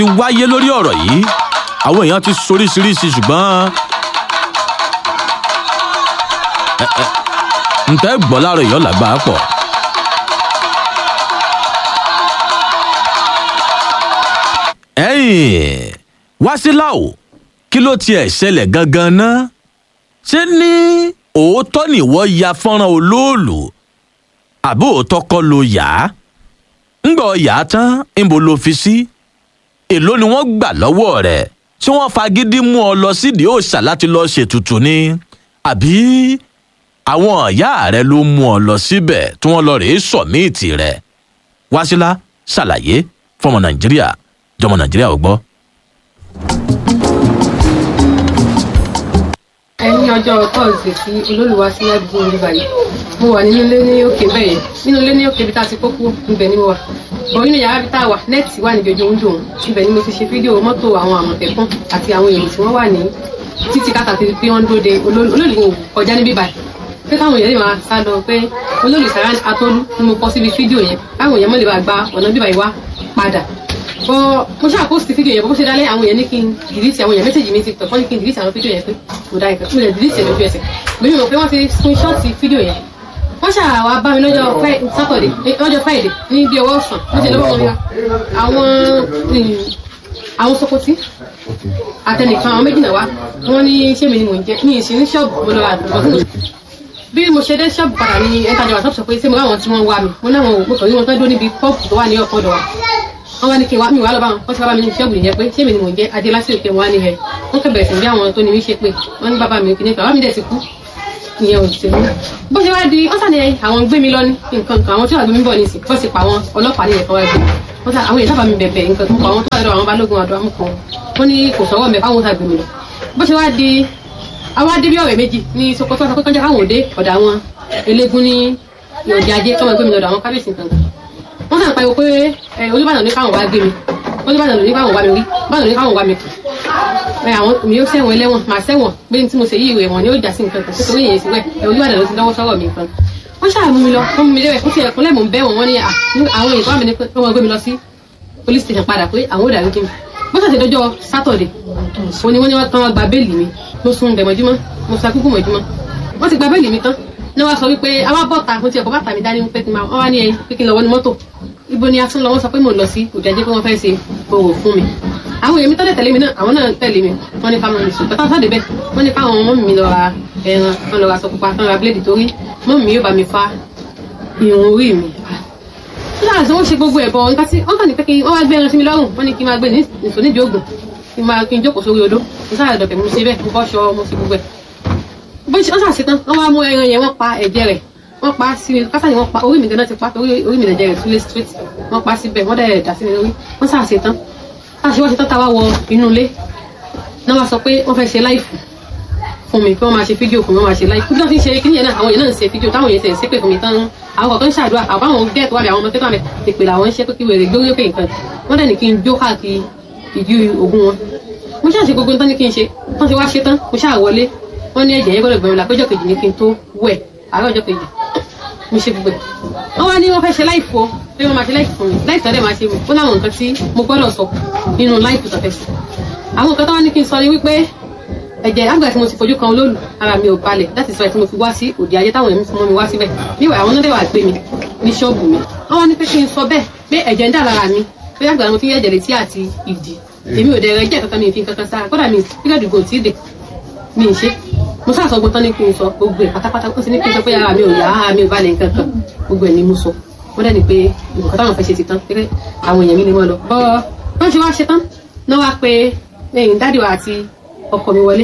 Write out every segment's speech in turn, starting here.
ti wáyé lórí ọ̀rọ̀ yìí àwọn èèyàn ti soríṣiríṣi ṣùgbọ́n ẹ- ẹ, ǹtẹ́ gbọ́ láàárọ̀ èèyàn làgbà pọ̀. ẹ̀yìn wáṣíláò kí ló tiẹ̀ ṣẹlẹ̀ gangan náà ṣé ní òótọ́ nìwọ ya fọ́nrán olóòlù àbí òótọ́ kọ́ ló yá ńgbọ́ yá tán ńbo ló fi sí èló ni wọ́n gbà lọ́wọ́ rẹ̀ tí wọ́n fagídí mú ọ lọ sídìí òòṣà láti lọ́ọ́ ṣètùtù ni àbí àwọn ọ̀yá rẹ ló mú ọ lọ síbẹ̀ tí wọ́n lọ rèé sọ̀míìtì rẹ̀ wáṣílá ṣàlàyé fọmọ nàìjíríà jọmọ nàìjíríà ò gbọ́. ẹni ọjọ́ tọ́sídẹ̀ẹ́ tí olólùwà sí ládùúgbò orí báyìí mo wà nínú ilé ní òkè bẹ́ẹ̀ nínú ilé ní òkè bí tá a ti kó kú ibẹ̀ ni mo wà bọ̀ nínú yàrá bí tá a wà nẹ́ẹ̀tì wà níbi ojú oúnjẹ òun ibẹ̀ ni mo ti ṣe fídíò mọ́tò àwọn àmọ̀tẹ́kùn àti àwọn èrò tí wọ́n wà ní títí káàkiri pé wọ́n ń dóde olólùwò kọjá níbí báyìí pé káwọn èèyàn lè máa sá lọ pé olólù Saran Atolu ni mo kọ síbi fídíò yẹn káwọn èèyàn mọ̀ lè bá gba ọ̀nà bíbá yìí wá padà bọ mo ṣáà post fídíò yẹn bó ṣe dálé àwọn èèyàn ní kí n dìlítì àwọn èèyàn mẹ́sẹ̀jì mi ti tọ̀ wọ́n ní kí n dìlítì àwọn fídíò yẹn pé mo dá ìkẹ́ mo lè dìlítì ẹ̀ lójú ẹsẹ̀ lórí mo pé wọ́n ti screenshot fídíò yẹn wọ́n ṣáà wá bá mi lọ́jọ́ Fri- Saturday eh, lọ́jọ́ Friday ní bí ọwọ́ ọ̀sán wọ́n ti lọ́wọ́ wọn ya àwọn mm, àwọn Sokoti àtẹnìkan àwọn méjì náà wá wọ́n ní ṣé mi ni mò ń jẹ́ mi ì sí ní ṣọ́ọ̀bù mo lọ àdúgbò bí mo ṣe dé ṣọ́ọ̀bù padà ní ẹ̀ńtàjà wà sọ pé ṣé mo ráwọn tí wọ́n wá mi mo náwọn ò mo kàn ní wọn tán dúró níbi pọ́ọ̀pù tó wà ní ọ̀pọ̀ ọ̀dọ̀ wa wọ́n wá ní kí n wá mi wá lọ bá wọn wọ́n ti wá bá mi ní ṣọ́ọ̀bù nìyẹn pé ṣé mi ni mò ń jẹ́ adé lásìkò pé wọ́n á ní rẹ̀ wọ́n kẹ́ bẹ̀rẹ̀ sí bí àwọn tó ní mí ṣe pé wọ́n ní bàbá mi kì ní bàbá mi dẹ̀ ti kú ìyẹn ò ṣe mí bó ṣe wá di wọ́n sàn ní àwọn gbé mi lọ ní nǹkan kan àwọn tí wàá gbé mi bọ̀ ní ìsìn bọ́sì pa àwọn ọlọ́pàá nílẹ̀ kan wá gbé wọ́n sàn àwọn èèyàn sábà mi bẹ̀bẹ̀ nǹkan tó pa àwọn tó wà lọ́dọ̀ àwọn balógun àdó amúkan wọ́n ní kò sọ́wọ́ mẹ́ fáwọn sàgbé mi lọ bó ṣe wá di àwọn adébí ọ̀rẹ́ méjì ní Sokoto sọ pé kọjá káwọn òde ọ̀dà àwọn eléégún ní ìyọ̀dí ajé kọ́mọ gbé mi lọ́dọ̀ àwọn kábíyèsí nǹkan wọ́n sàn pariwo pé ẹ, Olúbàdàn ní káwọn wá gbé mi Olúbàdàn ní káwọn wá mi rí Olúbàdàn ní káwọn wá mi kù ẹ àwọn mi yóò sẹ́wọ̀n ẹlẹ́wọ̀n màá sẹ́wọ̀n pé ní tí mo ṣe yí ìwé wọn ni ó jà sí nǹkan kan tó torí èyí sí wẹ̀ ẹ Olúbàdàn ló ti lọ́wọ́ sọ́rọ̀ mi nǹkan wọ́n ṣàmú mi lọ wọ́n mú mi lẹ́wẹ̀ ó ti ẹ̀kún lẹ́mọ̀ ń bẹ́ wọn wọ́n ní à, ní àwọn èèyàn bá mi ní pé wọ́n gbé mi lọ sí police station padà pé àwọn ò dàrú kí mi bó ṣàṣe dọjọ́ Saturday òní wọ́n ní wọ́n tán wọ́n gba béèlì mi mo sun bẹ̀ mọ́júmọ́ mo sa kúkú mọ́júmọ́ wọ́n ti gba béèlì mi tán ní wọ́n sọ wípé àwa bọ́ta mo ti ẹ̀kọ́ bàtà mi dání pé kí n máa wọ́n wá ní ẹyin pé kí n lọ wọ́n ní mọ́tò ibo ni a tún lọ wọ́n sọ pé mò ń lọ sí òjàjẹ́ pé wọ́n fẹ́ ṣe òwò fún mi àwọn èèyàn mi tọ́lẹ̀ tẹ̀lé mi náà àwọn náà tẹ̀lé mi wọ́n ní ká máa nìṣó pẹ̀tà sáde bẹ́ẹ̀ wọ́n ní káwọn ọmọ mi lọ ra ẹran wọ́n lọ ra aṣọ pupa wọ́n ra bíléèdì torí mọ́ mi yóò bá mi fa irun orí mi láàrín tí wọ́n ṣe gbogbo ẹ̀bọ̀ nǹkan tí wọ́n kàn ní pé kí wọ́n wá gbé ẹran sí mi lọ́rùn wọ́n ní kí n máa gbé ní nìṣó nídìí ògùn kí n máa kí n jókòó sórí odó mo sáré dọ̀kẹ́ mo ṣe bẹ́ẹ̀ mo bọ́ ṣọ mo ṣe gbogbo ẹ̀ bó ṣe wọ́n ṣàṣetán wọ́n wá mú ẹran yẹn wọ́n pa ẹ̀jẹ̀ rẹ̀ wọ́n pa sí mi kásá ni wọ́n pa orí mi gan-an ti pa torí orí mi lẹ̀jẹ̀ rẹ̀ túlé straight wọ́n pa síbẹ̀ wọ́n dẹ̀ dà sí mi lórí wọ́n ṣàṣetán láti wọ́n ṣetán táwa wọ inú ilé náà wá sọ pé wọ́n fẹ́ ṣe láìfù fún mi pé wọ́n máa ṣe fídíò fún mi wọ́n máa ṣe láìfù bí wọ́n ti ń ṣe kíní yẹn náà àwọn èèyàn náà ń ṣe fídíò táwọn èèyàn tẹ̀ ń ṣépè fún mi tán àwọn kọ̀ọ̀kan ń ṣàdúrà àwọn àwọn gẹ́ẹ̀ tó wà bẹ̀ àwọn ọmọ tẹ́tọ́ àmẹ́ ìpè làwọn ń ṣe pé kí wèrè gbórí òkè nǹkan wọ́n dẹ̀ ní kí n jó káàkiri ìdí ogun wọn mo ṣáà ṣe gbogbo nǹkan ní kí n ṣe wọ́n ti wá ṣe tán mo ṣáà wọlé wọ́n ní ẹ̀jẹ̀ yẹn gbọ́dọ̀ gbẹ̀mí la péjọ kejì ní kí n tó wẹ̀ àárọ̀ ọjọ́ kejì mo ṣe gbogbo ẹ̀ wọ́n wá ní wọ́n fẹ́ ṣe láìfù o pé wọ́n máa ṣe láìfù fún mi láìfù tọ́lẹ̀ máa ṣe mi ó láwọn nǹkan tí mo gbọ́dọ̀ sọ nínú láìfù tọ́fẹ́ sí àwọn nǹkan tó wá ní kí n sọ ni wípé ẹ̀jẹ̀ àgbà tí mo ti fojú kan olóòlù ara mi ò balẹ̀ láti sọ ẹ̀ tí mo fi wá sí òde ayé táwọn èèyàn mú mi wá síbẹ̀ níwà àwọn náà dẹ̀ wà gbé mi ní ṣọ́ọ̀bù mi wọ́n wá ní pé kí n sọ bẹ́ẹ̀ pé ẹ̀jẹ̀ ń dà lára mi pé àgbà mo ti ń ẹ̀jẹ̀ létí àti ìdí èmi ò dẹ̀ rẹ̀ jẹ́ kankan mi ì fi kankan sára kódà mi pílẹ̀dù gò tí ì dè mi ì ṣe mo sáà sọ gbọ́n tán ní kí n sọ gbogbo ẹ̀ pátápátá ó sì ní kí n sọ pé ara mi ò yá ara mi ò balẹ̀ nǹkan kan gbogbo ẹ̀ ni mo sọ wọ́n dẹ̀ ní pé nǹkan táwọn fẹ́ ṣe ti tán pé àwọn èèyàn mi ni wọ́n lọ. bọ́ wọ́n ṣe wá ṣe tán náà wá pé lẹ́yìn dádì wa àti ọkọ mi wọlé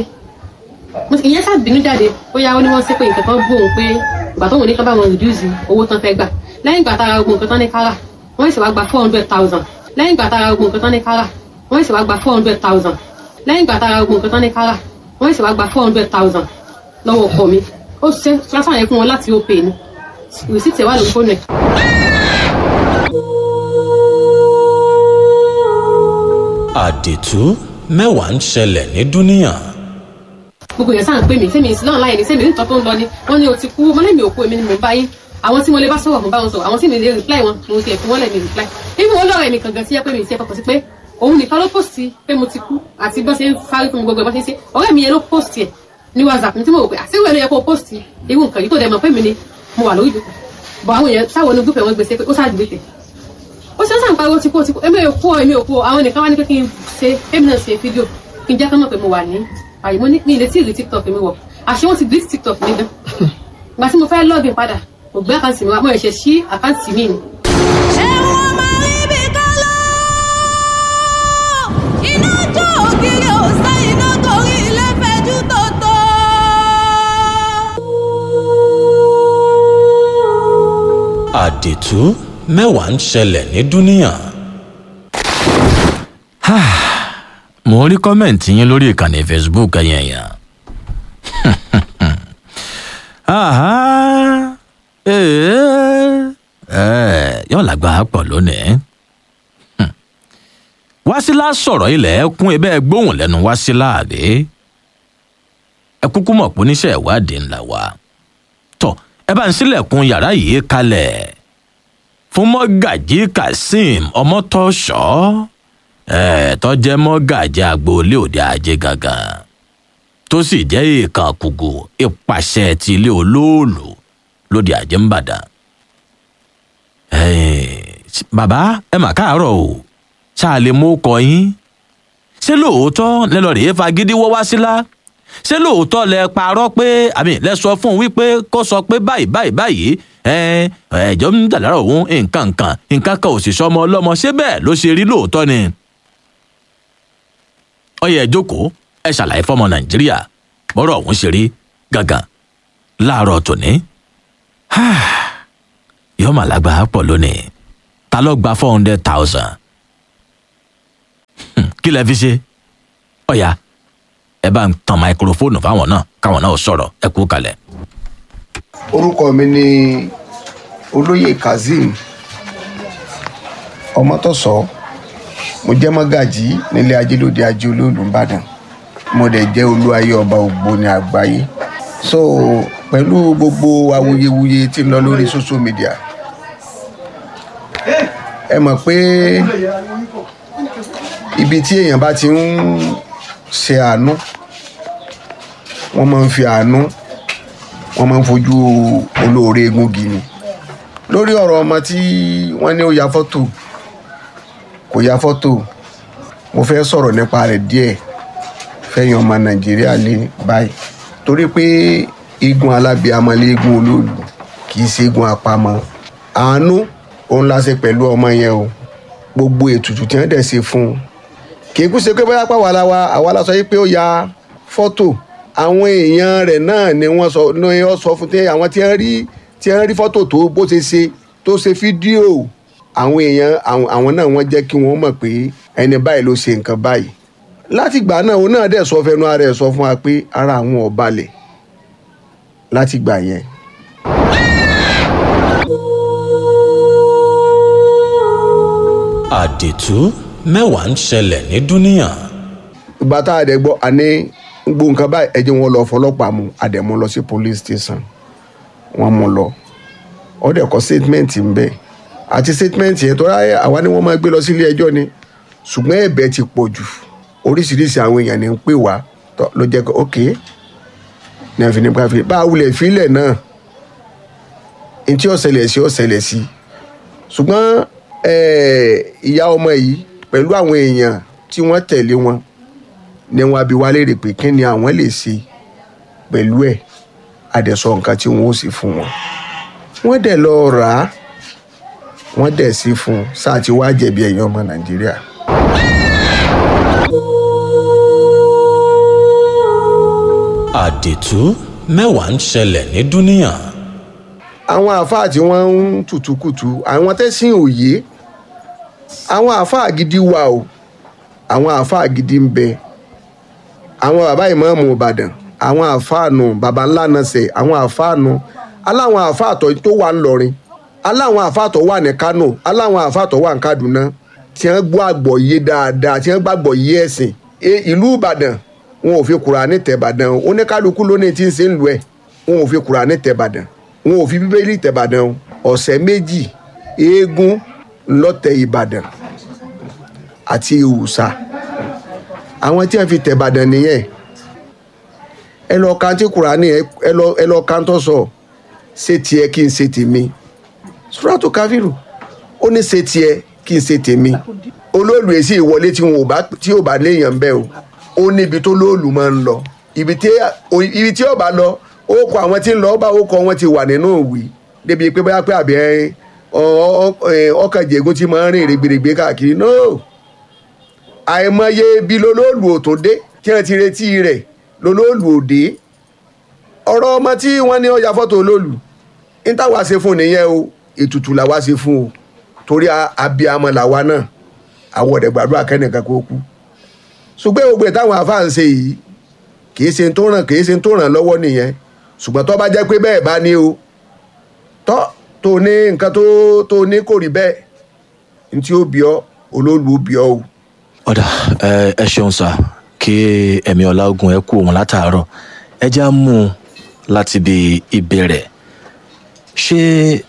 Mo sì- ìyẹn sáà bínú jáde bóyá ó ní wọ́n ṣe pé nǹkan kan bú òun pé ìgbà tóun ní ká bá wọn reduce owó tán fẹ́ gbà lẹ́yìn ìgbà tára gbogbo nǹkan tán ní kára wọ́n sì wá gba four hundred thousand lẹ́yìn ìgbà tára gbogbo nǹkan tán ní kára wọ́n sì wá gba four hundred thousand lẹ́yìn ìgbà tára gbogbo nǹkan tán ní kára wọ́n sì wá gba four hundred thousand lọ́wọ́ ọkọ mi ó ṣe transfer yẹn fún wọn láti ó pè ní rìsíìtì ẹ̀ wà lórí fóònù ẹ̀ àdètú mẹ́wàá ń ṣẹlẹ̀ ní dúníyàn. gbogbo yẹn sáà ń pè mí sẹ́mi ìsìn náà láyé ni sẹ́mi nítorí tó ń lọ ni wọ́n ní o ti kú mo lẹ́mi òkú èmi ni mò ń bá yín àwọn tí mo lè bá sọ̀rọ̀ mo bá wọn sọ̀rọ̀ àwọn tí mi lè reply wọn mo ti ẹ̀ fún wọn lẹ́mi reply ibi wọn lọ́rọ̀ ẹ̀mí kankan sí ẹ pé mi ti ẹ fọkàn sí pé òun nìkan ló post pé mo ti kú àti bó ṣe ń fárí fún mi gbogbo ẹ̀ bó ṣe ń ṣe ọ̀rẹ́ mi yẹn ló post ẹ̀ ní whatsapp mi tí mo rò pé àṣírí ẹ̀ ló yẹ kó post irú nǹkan yìí tó dẹ̀ mọ̀ pé mi ni mo wà lórí ìdókòó bọ̀ àwọn èèyàn sáwọn ní gúúpẹ̀ wọn gbèsè pé ó ṣáà dìbò tẹ̀ ó ṣe ń sàn pariwo ti kú ó ti kú èmi ò kú ọ èmi ò kú ọ àwọn nìkan wá ní pé kí n ṣe èmi náà ṣe fídíò kí n jẹ́ kán mọ̀ pé mo wà ní àyè mo ní mi ìrètí ìrì tiktok mi wọ̀ àṣé wọ́n ti delete tiktok mi gan ìgbà tí mo fẹ́ login padà kò gbé àkáǹtì mi wá mo ṣẹ̀ sí àkáǹtì mi ni ṣé wọ́n máa rí bí kálọ́ iná jó ògiri òsè iná torí ilé fẹjú tòótọ́. àdìtú mẹ́wàá ń ṣẹlẹ̀ ní dúníyàn. mo rí kọ́mẹ̀ntì yín lórí ìkànnì facebook ẹ̀yìn ẹ̀yàn. Àhá, ee, ẹ̀, yóò lágbára pọ̀ lónìí. Hmm. Wásílà sọ̀rọ̀ ilẹ̀ ẹkún ibẹ̀ gbóhùn lẹ́nu Wásílà àbí? Ẹ kúkú mọ̀ pé oníṣẹ́ ìwádìí ńlá wa tọ ẹ bá ń sílẹ̀kùn yàrá yìí kalẹ̀ fún mọ́gàjí kazeem ọmọtọ́ṣọ́ ẹ̀ tó jẹ́ mọ́gàjí agboolé òde ajé gangan tó sì jẹ́ ìkan kùgù ìpàṣẹ ti ilé olóòlù lóde ajé ńbàdàn. bàbá ẹ mà káàárọ̀ o ṣáà lè mú kọ yín ṣé lóòótọ́ lẹ́lọ́ rèé fagídí wọ́ wá sílá ṣé lóòótọ́ lẹ parọ́ pé àmì lẹ sọ fún un wípé kó sọ pé báyìí báyìí báyìí ẹ ẹjọ́ ń dà lára òun nǹkan nǹkan nǹkan kan ò sì sọmọ ọlọ́mọ ṣé bẹ́ẹ̀ ló ṣe rí lóòótọ́ ni. ó yẹ jókòó ẹ ṣàlàyé fọmọ nàìjíríà bọ́rọ̀ ọ̀hún ṣe rí gàgàn láàárọ̀ tòní. yóò mà lágbára pọ̀ lónìí ta ló gba four hundred thousand kí lẹ fi ṣe ọ̀ya ẹ bá ń tan máikrófóònù fáwọn náà káwọn náà sọ̀rọ̀ ẹ kú kalẹ̀. orúkọ mi ni olóyè kazeem ọmọtọsọ mo jẹ́ mọ́gàjí nílé ajélóde ajé olóòlù ìbàdàn mo dẹ̀ jẹ́ olúwayé ọba ògbóni àgbáyé so pẹ̀lú gbogbo awuyewuye tí ń lọ lórí social media ẹ mọ̀ pé ibi tí èèyàn bá ti ń ṣe àánú wọ́n máa ń fi àánú wọ́n máa ń fojú olóore egungi ni lórí ọ̀rọ̀ ọmọ tí wọ́n ní ó ya fọ́tò kò ya fọ́tò mo fẹ́ sọ̀rọ̀ nípa rẹ̀ díẹ̀ fẹ́yìn ọmọ nàìjíríà lé báyìí torí pé igun alábíàmọ́ lé igun olóòlù kì í ṣe igun àpamọ́ àánú òun la ṣe pẹ̀lú ọmọ yẹn o gbogbo ètùtù tí wọ́n dẹ̀ ṣe fún un kì í kú ṣe pé bóyá pàwọ́ ara wa àwa la sọ yìí pé ó ya fọ́tò àwọn èèyàn rẹ̀ náà ni wọ́n sọ ní wọ́n sọ fún tí àwọn tí wọ́n rí tí wọ́n rí fọ́tò tó bó ṣe ṣe tó ṣe fídíò àwọn èèyàn àwọn náà wọ́n jẹ́ kí wọ́n mọ̀ pé ẹni báyìí ló ṣe nǹkan báyìí láti ìgbà náà òun náà dẹ̀ sọ fẹnu ara ẹ̀ sọ fún wa pé ara àwọn ò balẹ̀ láti ìgbà yẹn. àdìtú mẹ́wàá ń ṣẹlẹ̀ ní dúníyàn. ìgbà tá a dẹ̀ gbọ́ àní gbogbo nǹkan báyìí ẹ jẹ́ wọn lọ fọlọ́pàá mu a dẹ̀ mú lọ sí police station wọ́n mú lọ ó dẹ̀ kọ statement ń bẹ̀ àti statement yẹn tó ráyè àwa ni wọ́n máa gbé lọ sílé ẹjọ́ ni ṣùgbọ́n ẹ̀bẹ̀ ti pọ̀ jù oríṣiríṣi àwọn èèyàn ní ń pè wá ló jẹ́ pé ok ní àfi nípa fi bá a wulẹ̀ fílẹ̀ náà ntí ó ṣẹlẹ̀ sí ó ṣẹlẹ̀ sí ṣùgbọ́n ìyá ọmọ yìí pẹ̀lú àwọn èèyàn tí wọ́n tẹ̀lé wọn ni wọn abi wá léèrè pé kí ni àwọn lè ṣe pẹ̀lú ẹ̀ àdẹ̀sọ nǹkan tí wọ́n ó sì fún wọn wọ́n dẹ̀ lọ rà á wọ́n dẹ̀ sí fún un sáà tí wàá jẹ̀bi ẹ̀yin ọmọ nàìjíríà. àdìtú mẹ́wàá ń ṣẹlẹ̀ ní dúníyàn. àwọn àáfàá tí wọ́n ń tùtùkùtù àwọn tẹ́sìn òye àwọn àáfàá gidi wà o àwọn àáfàá gidi ń bẹ àwọn bàbá ìmáàmù ìbàdàn àwọn àáfàá nù bàbá ńlá náà sẹ àwọn àáfàá nù aláwọn àáfàá tó tó wà ńlọrin aláwọn àáfàá tó wà ní kánò aláwọn àáfàá tó wà ní kaduna tí wọ́n gbọ́ àgbọ́yé dáadáa tí wọ́n gbàgbọ́ yé ẹ̀sìn ìlú ìbàdàn wọn ò fi Kùránì tẹ̀ ìbàdàn oníkálukú lónìí tí ń ṣe ń lu ẹ̀ wọn ò fi Kùránì tẹ̀ ìbàdàn wọn ò fi bíbélì tẹ̀ ìbàdàn ọ̀sẹ̀ méjì eégún lọ́tẹ̀ ìbàdàn àti òòṣà àwọn tí wọ́n fi tẹ̀bàdàn nìyẹn ẹ lọ ka tí kùránì ẹ ẹ lọ ẹ lọ ka ń tọ́ sọ ṣé tiẹ̀ kí n ṣe tèmi suratu káfíìrù ó ní ṣe tiẹ̀ kí n ṣe tèmi olóòlù èsì ìwọlé tí wọn ò bá tí ò bá léèyàn bẹ́ẹ̀ o ó níbi tó lóòlù máa ń lọ ibi tí ibi tí ó bá lọ ó kọ àwọn tí ń lọ ó bá ó kọ wọn ti wà nínú òwì débi pé bóyá pé àbí ẹ ọkàn jẹ̀gún tí máa ń rìn rìgbìrìgbì káàkiri no àìmọye bí lolóòlù ò tó dé tí wọn ti retí rẹ̀ lolóòlù ò dé ọ̀rọ̀ ọmọ tí wọ́n ní ó ya fọ́tò olóòlù ń táwa ṣe fún nìyẹn o ètùtù làwa ṣe fún o torí abiyamọ làwa náà àwọn ọ̀dẹ̀ gbàdúrà kẹ́nìkan kó kú ṣùgbọ́n gbogbo ẹ̀ táwọn afáà ń ṣe yìí kìí ṣe tó ràn kìí ṣe tó ràn lọ́wọ́ nìyẹn ṣùgbọ́n tó bá jẹ́ pé bẹ́ẹ̀ bá ní o tọ́ tó ní nǹkan tó tó ní kò rí bẹ́ẹ̀ ní tí ó bí ọ olóòlù ó bí ọ o. ọ̀dà ẹ ẹ ṣeun sá kí ẹ̀mí ọláògùn ẹ kú òun látàárọ̀ ẹ já mú un láti bí ìbẹ̀rẹ̀ ṣé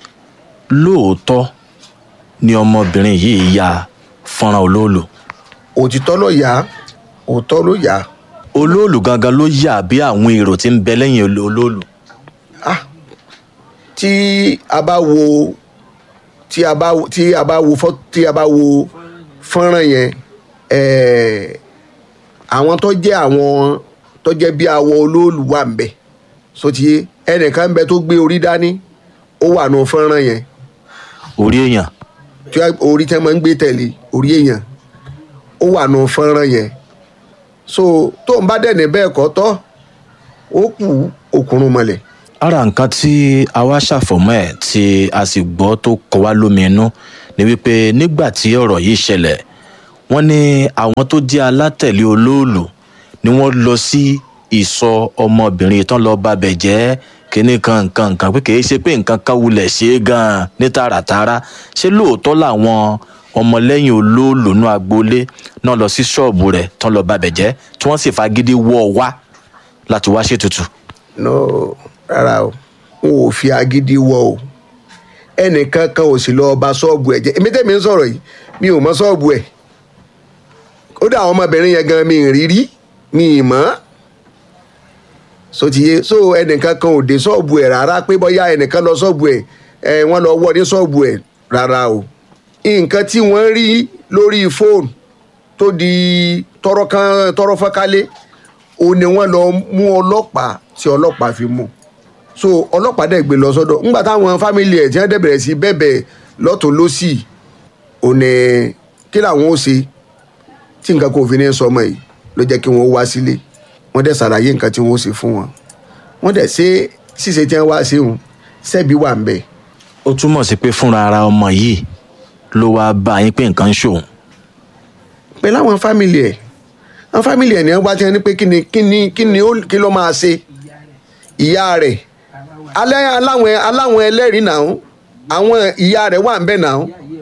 lóòótọ́ ni ọmọbìnrin yìí ya fọ́nrán olóòlù òtítọ́ ló yá òótọ́ ló yá olóòlù gangan ló yà bí àwọn èrò tí ń bẹ lẹ́yìn olo- olóòlù ah tí a bá wo tí a bá tí a bá wo fọ́ tí a bá wo fọ́nrán yẹn ẹ̀ẹ́ àwọn tó jẹ́ àwọn tó jẹ́ bí awọ olóòlù wà ń bẹ̀ sotiye ẹnìkan ń bẹ tó gbé orí dání ó wà nù fọ́nrán yẹn orí èèyàn tí wọ́n- orí tí wọ́n máa ń gbé tẹ̀lé orí èèyàn ó wà nù fọ́nrán yẹn so tó ń bá dẹ̀ ní bẹ́ẹ̀ kọ́ tọ́ ó kù òkùnrùn mọ̀lẹ̀ ara nǹkan tí a wá ṣàfọ̀mọ́ ẹ̀ tí a sì gbọ́ tó kọ wá lómi inú ni wípé nígbà tí ọ̀rọ̀ yìí ṣẹlẹ̀ wọ́n ní àwọn tó jẹ́ alátẹ̀lé olóòlù ni wọ́n lọ sí ìsọ ọmọbìnrin tán lọ babẹ̀ jẹ́ kínní kan nǹkan nǹkan pé kìí ṣe pé nǹkan kan wulẹ̀ ṣe é gan-an ní tààràtààrà ṣé lóòótọ́ làwọn ọmọlẹ́yìn olóòlù náà agboolé náà lọ sí ṣọ́ọ̀bù rẹ̀ tán lọ babẹ̀ jẹ́ tí wọ́n sì fagídí wọ́ ọ wá láti wá ṣètùtù. no rárá o n ò fi agídí wọ o ẹnìkan kan ò sì lọ ba ṣọ́ọ̀bù ẹ̀ jẹ́ èmi tẹ́mi ń sọ̀rọ̀ yìí mi ò mọ ṣọ́ọ̀bù ẹ̀ ó dà àwọn ọmọbìnrin yẹn gan mi ì rí rí mi ì mọ́ sotiye so ẹnìkan kan ò dé ṣọ́ọ̀bù ẹ̀ rárá pé bóyá ẹnìkan lọ ṣọ́ọ̀bù ẹ̀ ẹ̀ wọ́n lọ wọ́ ní ṣọ́ọ̀bù ẹ̀ rárá o nǹkan tí wọ́n rí lórí fóònù tó di tọrọ kan tọrọ fọ́nkálé ó ní wọ́n lọ mú ọlọ́pàá tí ọlọ́pàá fi mú so ọlọ́pàá dẹ̀ gbé lọ sọ́dọ̀ ńgbà táwọn fámìlì ẹ̀ tí wọ́n dẹ̀ bẹ̀rẹ̀ sí bẹ̀bẹ̀ lọ́tún lọ́sì ò ní kí làwọn ó ṣe tí nǹkan kò fi ní sọmọ yìí ló jẹ́ kí wọ́n wá sílé wọ́n dẹ̀ ṣàlàyé nǹkan tí wọ́n ó ṣe fún wọn wọ́n dẹ̀ ṣe ṣíṣe tí wọ́n wá sí wọn ṣẹ́bi wà ń bẹ̀ ó túmọ̀ sí pé fúnra ara ọmọ yìí ló wáá bá yín pé nǹkan ń ṣòun pẹ̀lú àwọn fámìlì ẹ̀ àwọn fámìlì ẹ̀ ní wọ́n bá ti ní pé kí ni kí ni kí ni ó kí ló máa ṣe ìyá rẹ̀ alẹ́ aláwọn aláwọn ẹlẹ́rìí náà àwọn ìyá rẹ̀ wà ń bẹ̀ náà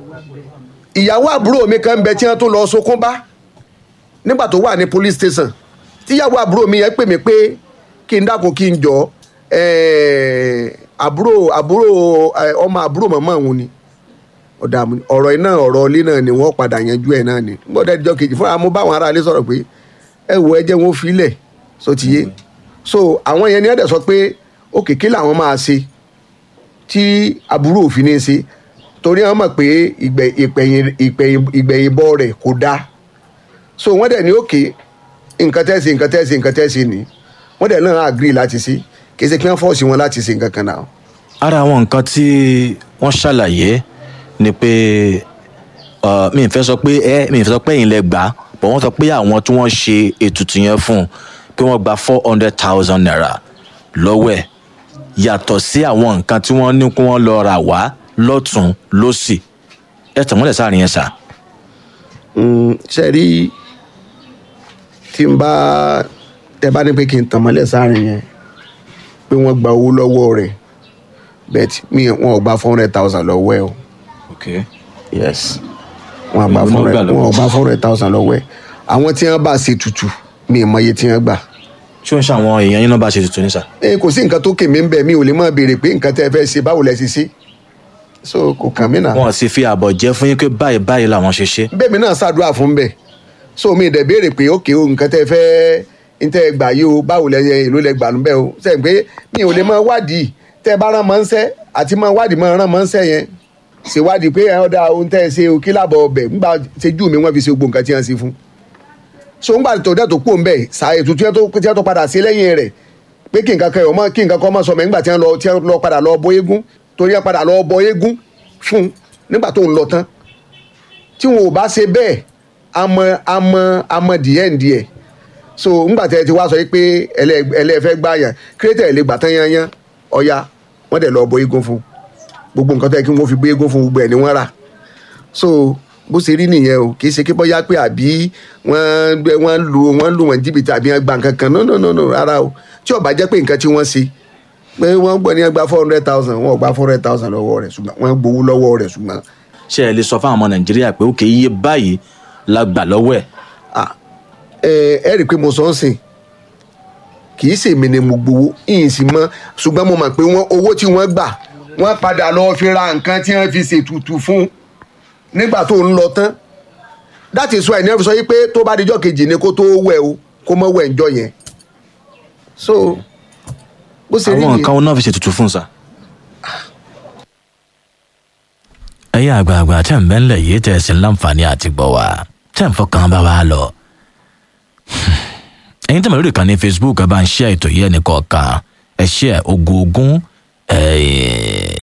ìyàwó àbúrò mi kan ń bẹ tí wọ́n tó lọ sokún bá nígbà tó wà ní police station tíyàwó àbúrò mi yẹn pè mí pé kí n dákun kí n jọ ẹ̀ẹ́, àbúrò àbúrò ẹ̀, ọmọ àbúrò màmá òun ni ọ̀dà àmú- ọ̀rọ̀ iná ọ̀rọ̀ ilé náà ni wọ́n padà yanjú ẹ̀ náà ni gbọ́dọ̀ ẹjọ́ kejì fúnra mo bá àwọn aráalé sọ̀rọ̀ pé ẹ wo ẹjẹ́ wọn filẹ̀ so ti yé so àwọn yẹn ni ẹ̀dẹ̀ sọ pé òkè kí làwọn máa ṣe tí àbúrò òfin ní í ṣe torí àwọn mọ̀ pé ìgbẹ̀- ìpẹ̀yìn ìpẹ̀yìn- ìgbẹ̀yìn bọ́ rẹ̀ kò dáa so wọ́n dẹ̀ ní òkè nǹkan tẹ́sí nǹkan tẹ́sí nǹkan tẹ́sí ni wọ́n dẹ̀ náà agree láti ṣe kì í ṣe kí wọ́n fọ́ọ̀sì wọn láti ṣe nǹkan kan náà ara àwọn nǹkan tí wọ́n ṣàlàyé ni pé uh, mi ì fẹ́ sọ pé ẹ mi ì fẹ́ sọ pé ẹ̀yin lẹ gbà á but wọ́n sọ pé àwọn tí wọ́n ṣe ètùtù yẹn fún un pé wọ́n gba four hundred thousand naira lọ́wọ́ ẹ̀ yàtọ̀ sí àwọn nǹkan tí wọ́n ní kí wọ́n lọ rà wá lọ́tún lọ́sì ẹ̀ tàn wọ́n lẹ̀ sáàrin yẹn sà. Mm, ṣe rí tí n bá tẹ bá ní pé kí n tàn mọ́lẹ̀ sáàrin yẹn pé wọ́n gba owó lọ́wọ́ rẹ̀ bet mi wọn ò gba four hundred thousand lọ́wọ́ ẹ̀ o okay. yes wọn ò gba Èló four ló gbà hundred lọ́wọ́? wọn ò gba four hundred thousand lọ́wọ́ ẹ̀ àwọn tí wọ́n bá ṣe tutù mi ì mọ iye tí wọ́n gbà ṣé wọ́n ṣe àwọn èèyàn yín náà bá ṣe ètùtù ní sà. ẹ kò sí nǹkan tó kè mí ń bẹ̀ mi ò lè máa béèrè pé nǹkan tẹ́ ẹ fẹ́ ṣe báwo lẹ ṣe ṣe so kò kàn mí náà wọn sì fi àbọ̀ jẹ́ fún yín pé báyìí báyìí làwọn ṣe ṣe. bẹ́ẹ̀mi náà ṣàdúrà fún bẹ́ẹ̀ so mi dẹ̀ béèrè pé ókè o nǹkan tẹ́ fẹ́ ń tẹ́ gbà yìí o báwo lẹ èlò lẹ gbà nù bẹ́ẹ̀ o sẹ́yìn pé mi ò lè máa wádìí tẹ́ bá rán mọ́ ń sẹ́ àti máa wádìí máa rán mọ́ ń sẹ́ yẹn ṣèwádìí pé ẹ̀ ọ́dà ohun tẹ́ ẹ ṣe o kí lábọ̀ ọbẹ̀ ńgbà ṣejú mi wọ́n fi ṣe gbogbo nǹkan tí wọ́n ṣe fún so ńgbà tó dẹ̀ tó kú òǹbẹ̀ ṣàyè tuntun yẹn tó tí wọ́n tó padà sí lẹ́yìn rẹ̀ pé kí nǹkan kan yọ̀ mọ́ kí nǹkan kan mọ́ sọ mẹ́ ńgbà tí wọ́n lọ tí wọ́n lọ padà lọ bọ eégún torí wọ́n padà lọ bọ eégún fún un nígbà tó ń lọ tán tí wọn ò bá ṣe bẹ́ẹ̀ amọ amọ amọ díẹ̀ díẹ̀ so ńgbà tẹ́ ẹ ti wá sọ pé ẹlẹ́- ẹlẹ́fẹ́ gbà yàn kírẹ́tẹ̀ lè gbà tán yányán ọ̀ya wọ́n dẹ̀ lọ bọ eégún fún gbogbo nǹkan tó yẹ kí wọ́n fi gbé eégún fún gbogbo ẹ̀ ni wọ́n rà so bó ṣe rí nìyẹn o kì í ṣe kí bọ́yá pé àbí wọ́n gbé- wọ́n lu wọ́n lu wọn jìbìtì àbí wọ́n gba nǹkan kan no no no no rárá o tí ó bá jẹ́ pé nǹkan tí wọ́n ṣe pé wọ́n gbọ́ ní wọ́n gba four hundred thousand wọ́n ò gba four hundred thousand lọ́wọ́ rẹ̀ ṣùgbọ́n wọ́n gbowó lọ́wọ́ rẹ̀ ṣùgbọ́n ṣé ẹ lè sọ fún àwọn ọmọ nàìjíríà pé òkè iye báyìí la gbà lọ́wọ́ ẹ̀. ah ẹ ẹ rí i pé mo sọ ń sìn kì í ṣèmi ni mo gbowó ìyìn sì mọ ṣùgbọ́n mo mọ̀ pé wọ́n owó tí wọ́n gbà wọ́n padà lọ fi ra nǹkan tí wọ́n fi ṣètùtù fún nígbà tó ń lọ tán that is why ní ẹ fi sọ yìí pé tó bá dijọ́ kejì ni kó tó wẹ̀ o kó mọ́ wẹ̀ ńjọ́ yẹn so bó ṣe rí àwọn nìyẹn. nǹkan wọn náà fi ṣètùtù fún un sa. ẹ̀yin àgbààgbà tẹ̀ ń bẹ́ńlẹ̀ yìí tẹ̀ sí láǹfààní àti gbọ́ wa tẹ̀ ń fọkàn bá wa lọ. ẹ̀yin tẹ̀ mọ̀ lórí ìkànnì facebook ẹ bá ń ṣe ètò yìí ẹnì kọ̀ọ̀kan ẹ ṣe ogún ogún